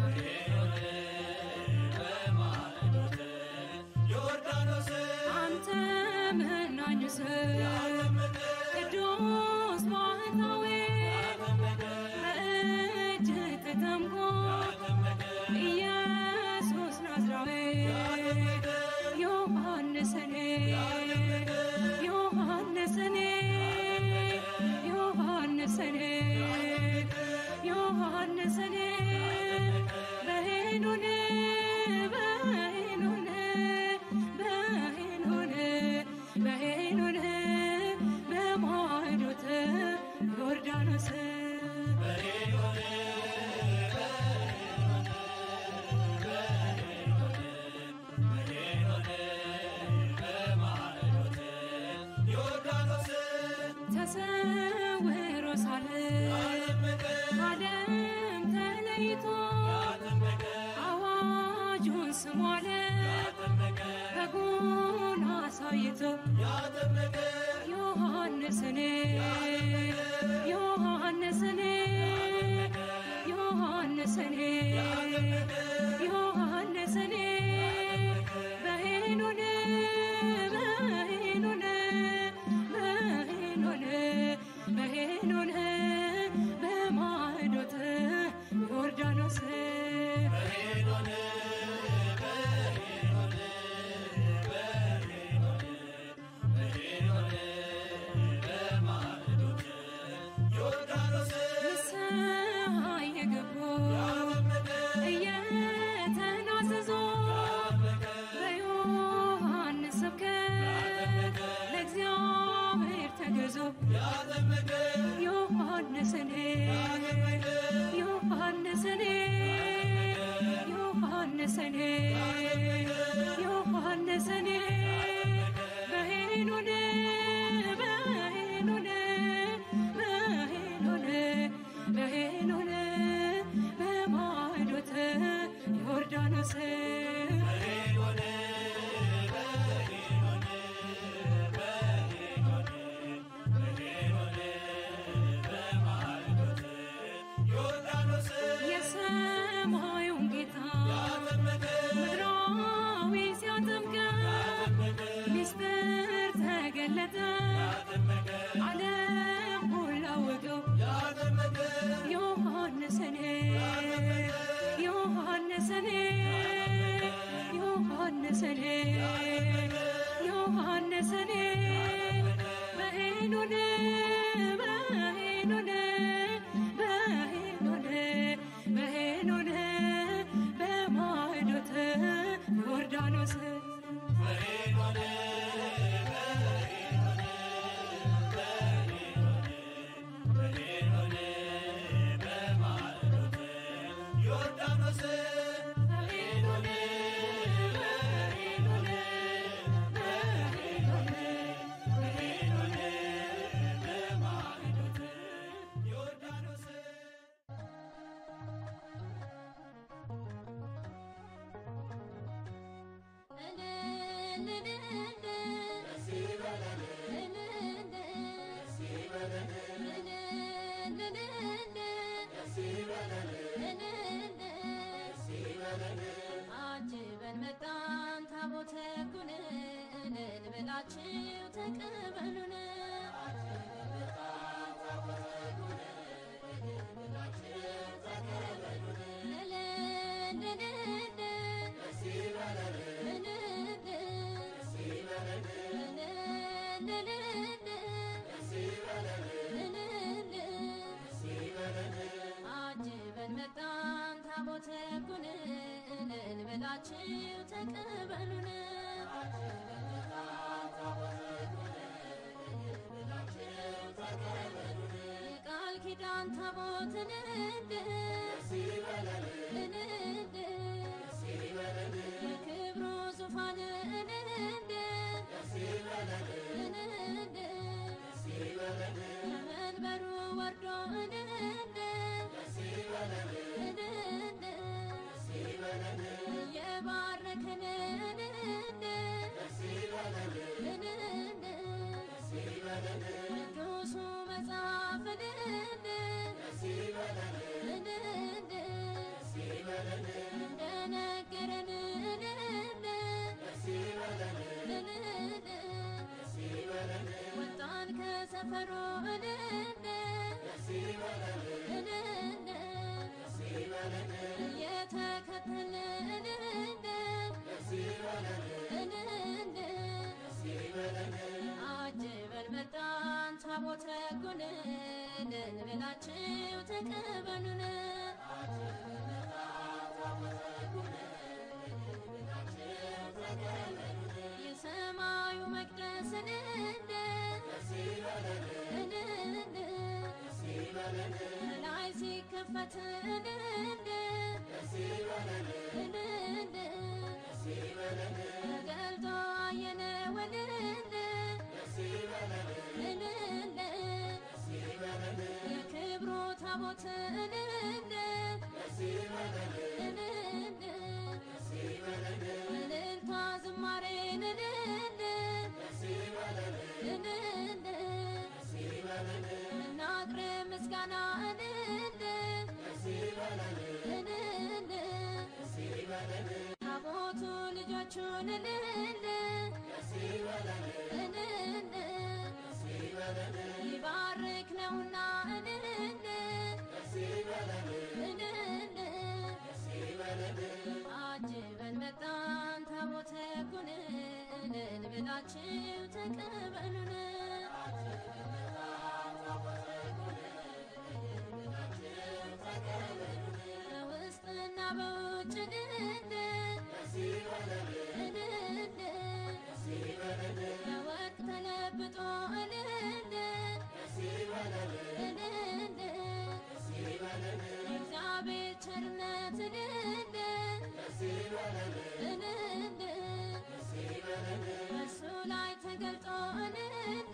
አንተ መናኙ ሰው ቅዱስ ባህታዊ በእጅ ተጠምቆ ኢየሱስ ናዝራዊ ዮሐንስኔ ዮሐንስኔ ዮሐንስኔ ዮሐንስኔ በሄኖን በሄኖን በሄኖን በሄኖን በማዕዶተ ዮርዳኖስ ተሰውሮ ሳለ ዓለም ተለይቶ አዋጁን ስሟለ በጉን አሳይቶ ዮሐንስኔ ዮሐንስኔ ዮሐንስኔ ዮሐንስኔ በሄኖን በሄኖን በሄኖን በሄኖን በማዕዶተ ዮርዳኖስ ንስሐ የገቡ እየተናዘዙ በዮሐንስ ስብከት ለእግዚአብሔር ተገዙ ዮሐንስኔ ዮሐንስኔ ዮሐንስኔ ዮሐንስኔ በሄኖን በሄኖን በሄኖን በሄኖን በማዕዶተ ዮርዳኖስ የሰማዩን ጌታ ምድራዊ ሲያጠምቀው ሚስጥር ተገለጠ ዓለም ሁሉ አወቀው ዮሐንስኔ ዮሐንስኔ ዮሐንስኔ ዮሐንስኔ በሄኖን በሄኖን በሄኖን በሄኖን በማዕዶተ ዮርዳኖስ በሄኖን በሄኖን በሄኖን በሄኖን በማዕዶተ ዮርዳኖስ አጅበን መጣን ታቦተ ጉንን እልል ብላችሁ ተቀበሉን አጅበን መጣን ታቦተ ጉንን እልል ብላችሁ ተቀበሉን የቃል ኪዳን ታቦትን እንድ እንድ የክብሩ ዙፋን እንድ እንድ ከመንበሩ ወርዶ እንድ እንድ የባረከን እንድ እንድ ቅዱሱ መጽሐፍ እንድ እንድ ሰፈሩ እልል እልል እየተከተልን እልል እልል አጅበን መጣን ታቦተ ሕጉን ልንበላችሁ ተቀበሉን የሰማዩ መቅደስ እልል እልል ላይ ሲከፈት እልል እልል ተገልጦ አየነው እልል እልል የክብሩ ታቦት እልል እልል እልልታ ዝማሬን እልል እልል እናቅርብ ምስጋና እልል እልል ታቦቱ ልጆቹን እልል እልል ይባርክ ነውና እልል እልል አጅበን መጣን ታቦተ ሕጉን እልል ብላችሁ ተቀበሉን በውስጥና በውጭ እልል እልል በወርቅ ተለብጦ እልል እልል የእግዚአብሔር ቸርነት እልል እልል በእርሱ ላይ ተገልጦ እልል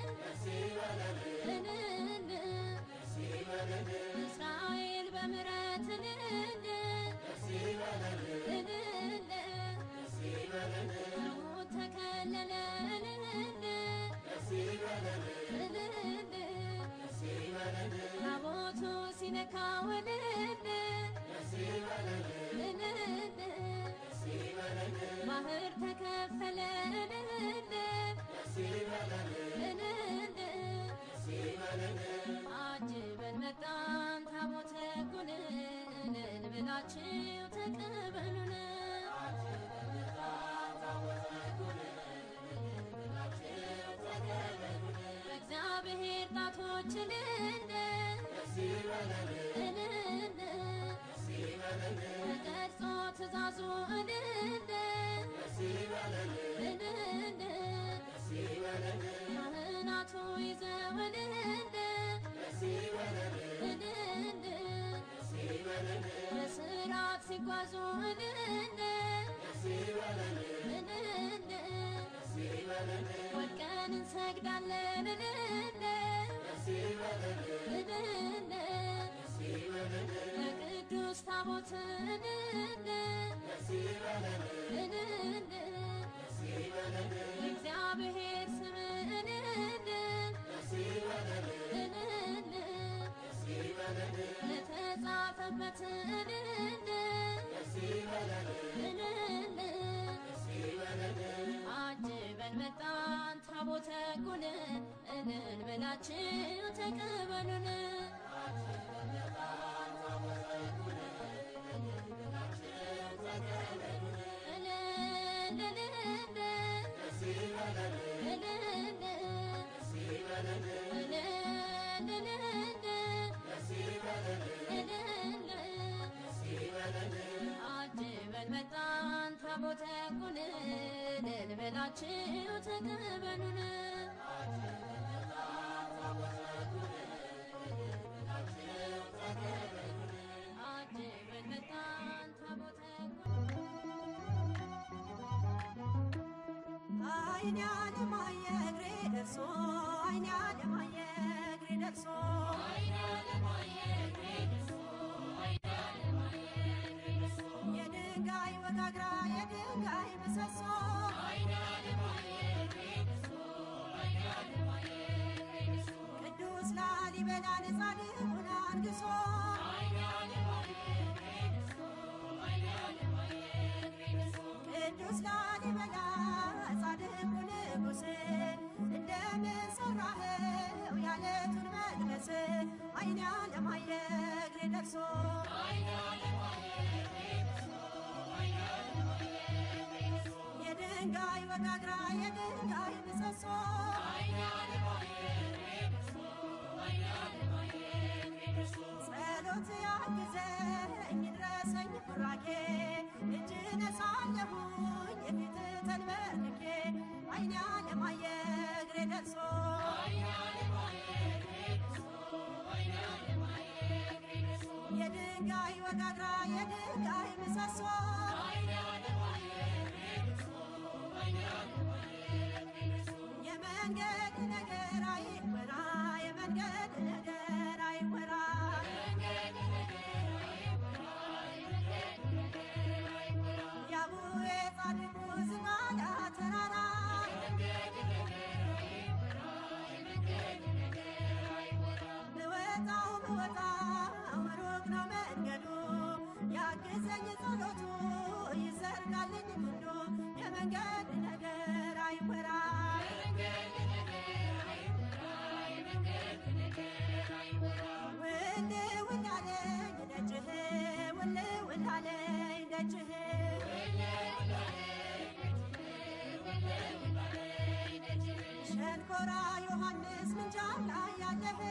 እልል እስራኤል በምሕረት እልል እልል ሩት ተከለለ እልል እልል ታቦቱ ሲነካው እልል እልል ባህር ተከፈለ እልል እልል አጅበን መጣን ታቦተ ሕጉን እልል ብላችሁ ተቀበሉን በእግዚአብሔር ጣቶች እልል እልል ተቀርጾ ትእዛዙ እልል እልል ካህናቱ ይዘው እልል እልል በስርዓት ሲጓዙ እልል እልል ወድቀን እንሰግዳለን እልል እልል ለቅዱስ ታቦት እልል እልል የእግዚአብሔር ስም እልል እልል ለተጻፈበት እልል እልል አጅበን መጣን ታቦተ ሕጉን እልል ብላችሁ ተቀበሉን እልል እልል እልል እልል እልል አጅበን መጣን ታቦተ ሕጉን እልል ብላችሁ ተቀበሉን አጅበን መጣን ታቦተ ሕጉን አይኔ አለማየ እግሬ ደርሶ አይኔ አለማየ እግሬ ደርሶ የድንጋይ ወጋግራ የድንጋይ ምሰሶ ቅዱስ ላሊበላን ጻድቁን አንግሶ ቅዱስ ላሊበላ ጻድቁ ንጉሥ እንደምን ሠራህ የድንጋይ ወጋግራ የድንጋይ ምሰሶ ጸሎት ያግዘኝ ድረሰኝ ቡራኬ እጅ ነሳለሁኝ የፊት ተንበርክኬ አይኔ አለማየ እግሬ ደርሶ የድንጋይ ወጋግራ የድንጋይ ምሰሶ የመንገድ ነገር አይወራ የመንገድ ነገር አይወራ የአቡዬ ጻድቁ ዝቋላ ተራራ ብወጣው ብወጣው ሩቅ ነው መንገዱ ያግዘኝ ጸሎቱ ይዘርጋልኝ ክንዱ የመንገድ ነገር አይወራ ውል ውል አለኝ ደጅህ ውል ውል አለኝ ደጅህ ሸንኮራ ዮሐንስ ምንጃር ላይ ያለህ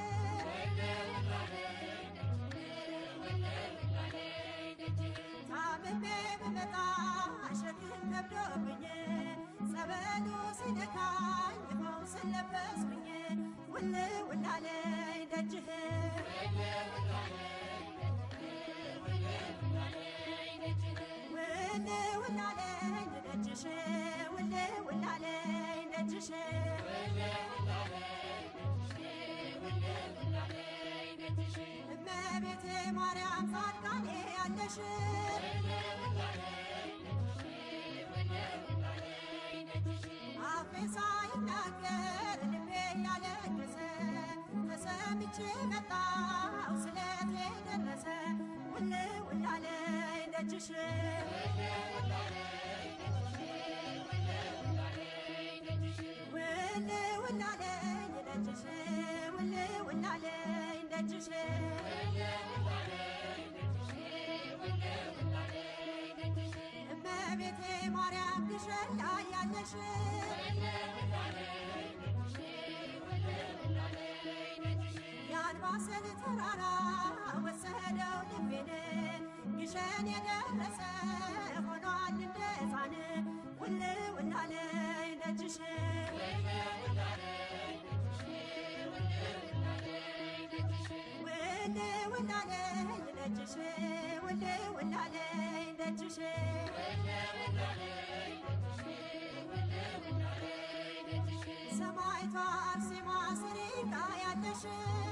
ታምሜ ብመጣ ሸክም ከብዶብኝ ጸበሉ ሲነካኝ ፈውስ ለበስኩኝ ውል ውል አለኝ ደጅህ ውል ውል አለኝ ደጅሽ ውል ውል አለኝ ደጅሽ እመቤቴ ማርያም ጻድቃኔ ያለሽ አፌ ሳይናገር ልቤ ያለቀሰ ተሰምቼ መጣው ስለቴ ደረሰ ውል ውል አለኝ ደጅሽ ውል ውል አለኝ ደጅሽ ውል ውል አለኝ ደጅሽ እመቤቴ ማርያም ግሸን ላይ ያለሽ የአንባሰል ተራራ ወሰደው ልቤን ግሸን የደረሰ ሆኗል እንደ ሕፃን ውል ውል አለኝ ደጅሽ ውል ውል አለኝ ደጅሽ ውል ውል አለኝ ደጅሽ ሰማይቷ አርሴማ ስሪቃ ያለሽ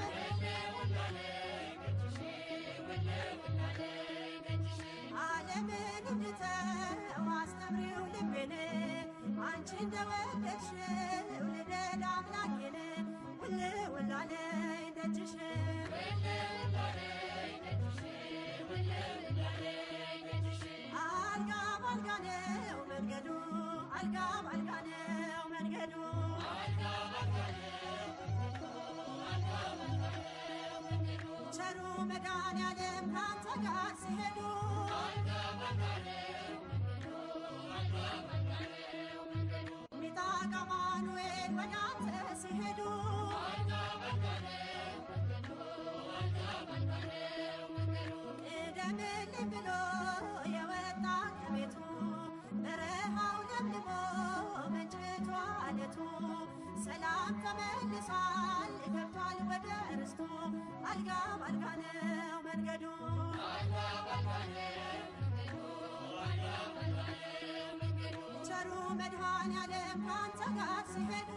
ዓለምን እንድተው አስተምሪው ልቤን አንቺ እንደወደድሽው ልደድ አምላኬን ውል ውል አለኝ ደጅሽ አልጋ ባልጋ ነው መንገዱ አልጋ ባልጋ ነው መንገዱ ቸሩ መድኃኔዓለም ካንተ ጋር ሲሄዱ ሚጣቃ ማኑኤል ወደ አንተ ሲሄዱ ቅደምልኝ ብሎ የወጣ ከቤቱ በረሃው ለምልሞ መንጭቷ አለቱ ሰላም ተመልሷል ገብቷል ወደ ርስቱ አልጋ ባልጋ ነው መንገዱ ቸሩ መድኃኔዓለም ካንተ ጋር ሲሄዱ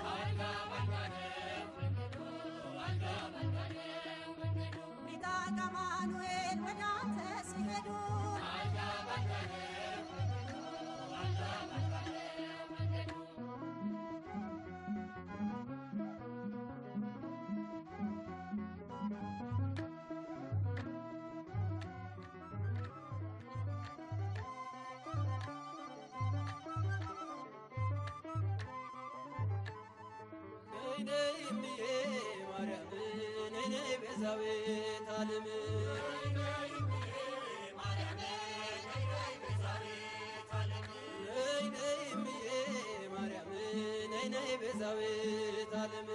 ሚጣቃ ማኑኤል ወደ አንተ ሲሄዱ ቤዛዊት ዓለም ነይ ነይ እምዬ ቤዛዊት ዓለም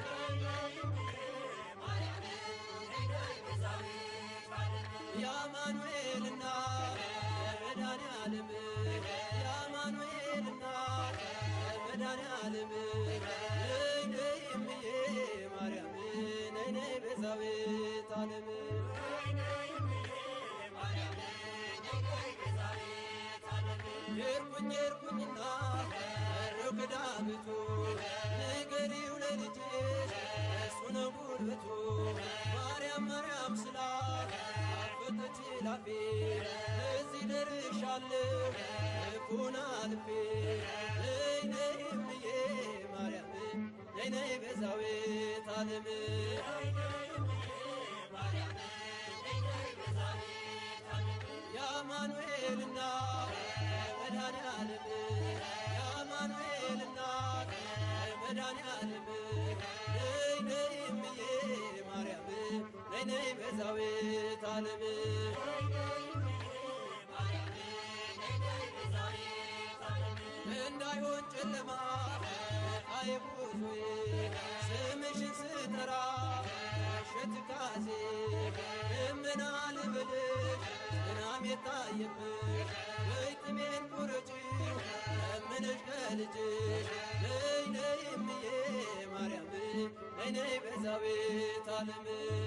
የአማኑኤልና የመድኃኔ ዓለም የአማኑኤልና የመድኃኔ ዓለም ነይ ነይ እምዬ ማርያም ነይ ነይ ቤዛዊት ዓለም ሄድኩኝ ሄድኩኝና በረው ከዳገቱ ንገሪው ለልጅሽ እሱ ነው ጉልበቱ ማርያም ማርያም ስላት አፈተች ላፌ እዚህ ደርሻለሁ ልኩን አልፌ ነይ ነይ እምዬ ማርያም ነይ ነይ ቤዛዊት ዓለም የአማኑኤልና የመድኃኔ ዓለም የአማኑኤልና የመድኃኔ ዓለም ነይ ነይ እምዬ ማርያም ነይ ነይ ቤዛዊት ዓለም እንዳይሆን ጨለማ አይጉዞዬ ስምሽን ስጠራ ሸት ካዜ እምና ልበልሽ ዝናም የታየብሽ ወይ ጥሜን ቁረጪ ለምንሽ ከልጅሽ ነይ ነይ እምዬ ማርያም ነይ ነይ ቤዛዊት ዓለም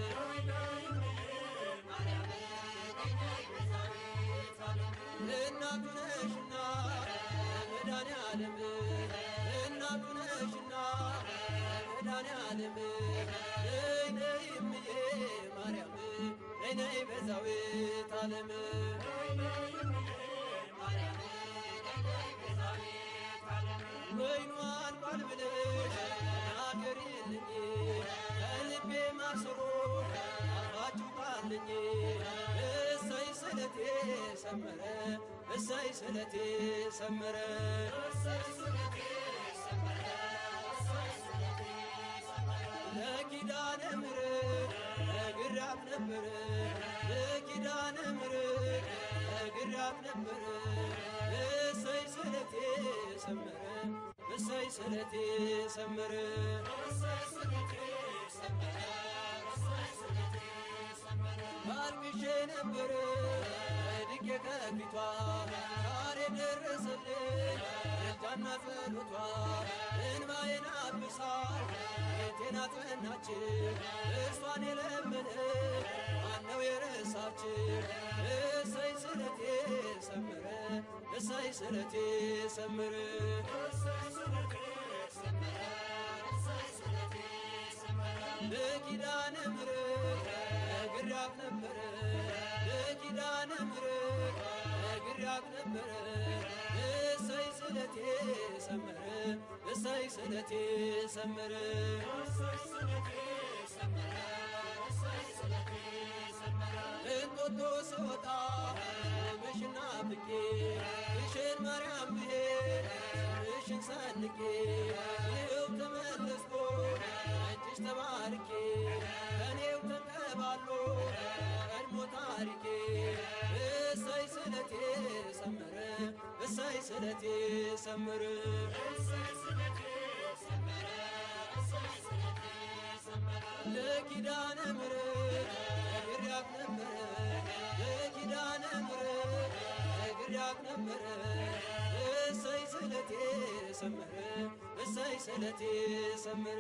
እናቱ ነሽና መድኃኔ ዓለም እናቱ ነሽና መድኃኔ ዓለም ነይ ነይ እምዬ ማርያም ነይ ነይ ቤዛዊት ዓለም ወይኑ አልቋል ብለሽ ናገሪልኝ ከልቤ ማሰሮ አፋችሁ ቃልኝ እሰይ ስለቴ ሰመረ እሰይ ስለቴ ሰመረ ለኪዳነ ምሕረት ነግሬያት ነበረ ለኪዳነ ምሕረት ነግሬያት ነበረ እሰይ ስለቴ ሰመረ እሰይ ስለቴ ሰመረ አልቅሼ ነበረ ድቄ ከፊቷ ዛሬ ደረሰልኝ እጃና ጸሎቷ እንባዬን አብሳ ቤቴን አጽናች እርሷን የለመነ ማነው የረሳች እሰይ ስለቴ ሰመረ እሰይ ስለቴ ሰመረ ለኪዳነ ምሕረት ነግሬያት ነበረ ለኪዳነ ምሕረት ነግሬያት ነበረ እሰይ ስለቴ ሰመረ እሰይ ስለቴ ሰመረ እንጦጦ ስወጣ ምሽና ብቄ እሽን ማርያም ብሄድ ስምሽን ሰንቄ ይኸው ተመለስኩ እጅሽ ተባርኬ ከኔው ተንከባሎ ቀድሞ ታሪኬ እሰይ ስለቴ ሰመረ እሰይ ስለቴ ሰመረ ለኪዳነ ምሕረት ነግሬያት ነበረ ለኪዳነ ምሕረት ነግሬያት ነበረ እሰይ ስለቴ ሰመረ እሰይ ስለቴ ሰመረ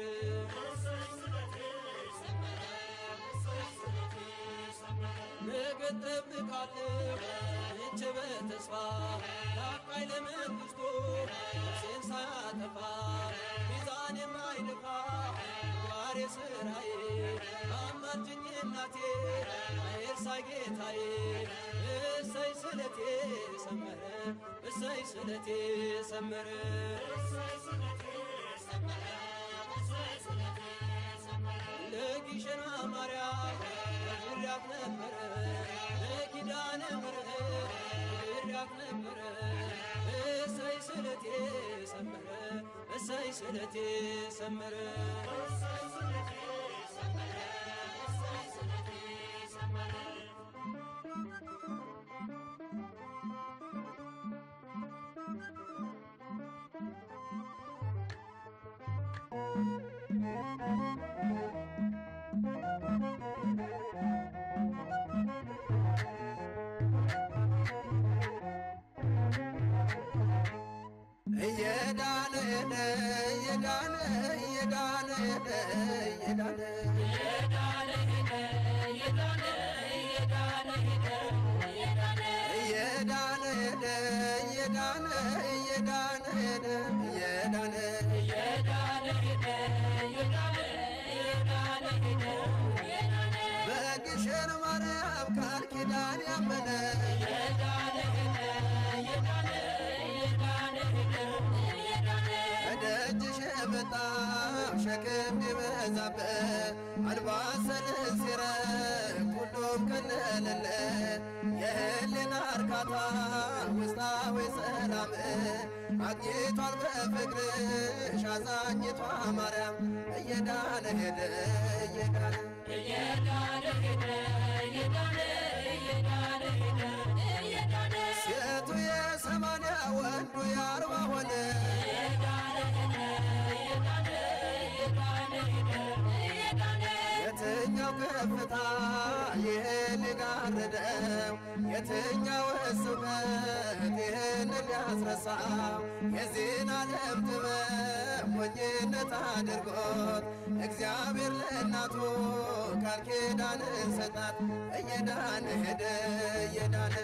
ነገ እጠብቃለሁ እቼ በተስፋ ላቃይ ለመንግሥቱ ነፍሴን ሳያጠፋ ሚዛን የማይደፋ ጓሬ ስራዬ አማልጅኝ እናቴ አይርሳይ ጌታዬ እሰይ ስለቴ ሰመረ እሰይ ስለቴ ሰመረ ለጊሸና ማርያም ነግሬያት ነበረ ለኪዳነ ምሕረት ነግሬያት ነበረ እሰይ ስለቴ ሰመረ እሰይ ስለቴ ሰመረ እየዳነ ሄደ እየዳነ እየዳነ ሄደ እየዳነ እየዳነ ሄደ እየዳነ እየዳነ ሄደ እየዳነ በግሸን ማርያም ቃል ኪዳን ያመነ ከደጅሽ የመጣው ሸክም ቢበዛበት አልባሰን ሲረግ ሁሉም ቀለለለት የህሊና እርካታ ውስጣዊ ሰላም አግኝቷል በፍቅርሽ አዛኝቷ ማርያም እየዳነ ሄደ እየዳነ ሴቱ የሰማንያ ወንዱ የአርባ ሆነ የትኛው ከፍታ ይህን ሊጋርደው የትኛው ስበት ይህን ሊያስረሳው የዚህን ዓለም ጥበብ ሞኝነት አድርጎት እግዚአብሔር ለእናቱ ቃል ኪዳንን ሰጣት እየዳነ ሄደ እየዳነ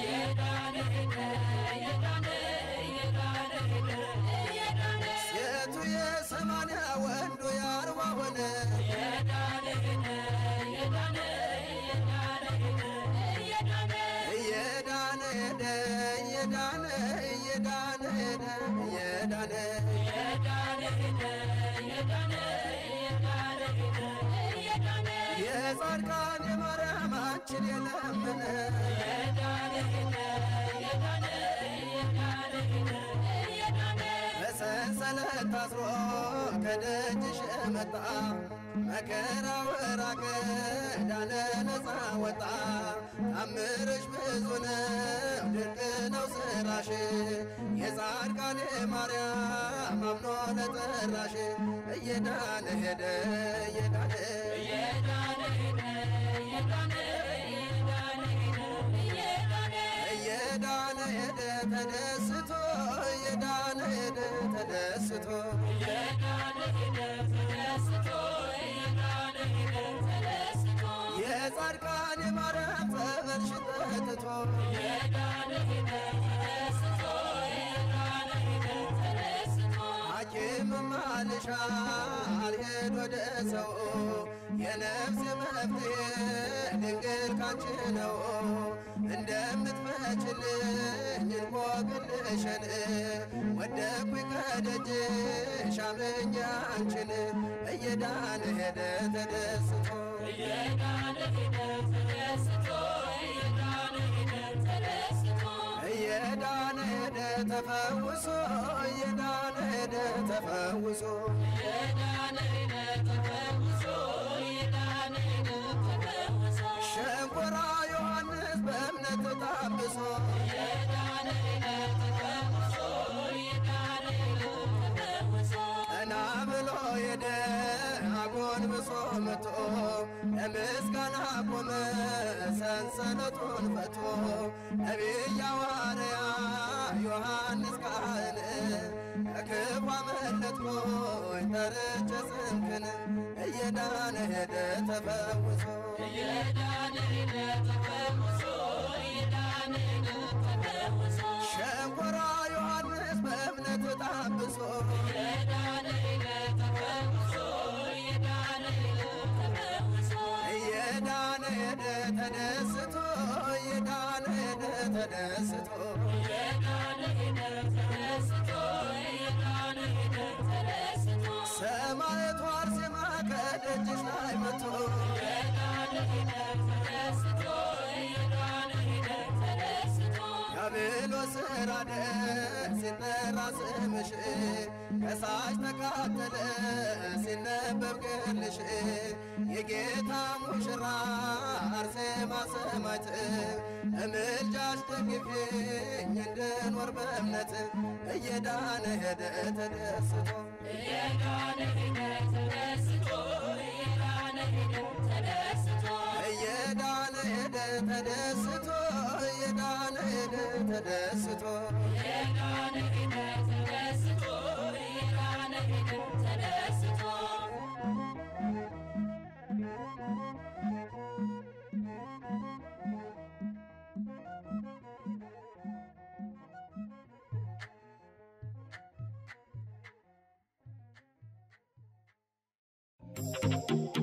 ሴቱ የሰማንያ ወንዱ የአርባ ሆነ እየዳነ ሄደ እየዳነ እየዳነ ሄደ እየዳነ የጻድቃን የማርያማችን የለመነ በሰንሰለት ታስሮ ከደጅሽ መጣ መከራው ራቀ ዳነ ነፃ ወጣ ታምርሽ ብዙ ነው ድንቅ ነው ስራሽ የጻድቃን ማርያም አምኖ ለጠራሽ እየዳነ ሄደ እየዳነ እየዳነ ሄደ ተደስቶ እየዳነ ሄደ ተደስቶ የጻድቃን የማርያም ጸበል ሽጠትቶ ሐኪም ማልሻ አልሄድ ወደ ሰው የነፍስ መፍትሄ ድንግል ካንቺ ነው እንደምትፈችልኝ እንቆቅልሽን ወደኩኝ ከደጅሽ አምኜ አንቺን እየዳነ ሄደ ተደስቶ እየዳነ ሄደ ተፈውሶ እየዳነ ሄደ ተፈውሶ ሸንኮራ ዮሐንስ በእምነት ታብሶ ቀና ብሎ ሄደ አጎንብሶ መቶ ለምስጋና ቆመ ሰንሰለቱን ፈቶ ነቢይ ሐዋርያ ዮሐንስ ካህን ከክፉ አመለጥኩኝ ተርቼ ስምህን እየዳነ ሄደ ተፈውሶ ሸንኮራ ዮሐንስ በእምነት ታብሶ እየዳነ ሄደ ተደስቶ እየዳነ ሄደ ተደስቶ ሰማዕቱ አርሴማ ከደጅሽ ላይ መጥቶ ዲያብሎስ ራደ ሲጠራ ስምሽ ከሳሽ ተቃጠለ ሲነበብ ገድልሽ የጌታ ሙሽራ አርሴማ ሰማዕት እምልጃሽ ደግፊኝ እንድኖር በእምነት እየዳነ ሄደ ተደስቶ እየዳነ ሄደ ተደስቶ እየዳነ ሄደ ተደስቶ እየዳነ ሄደ ተደስቶ እየዳነ ሄደ ተደስቶ እየዳነ ሄደ ተደስቶ እየዳነ ሄደ ተደስቶ ♪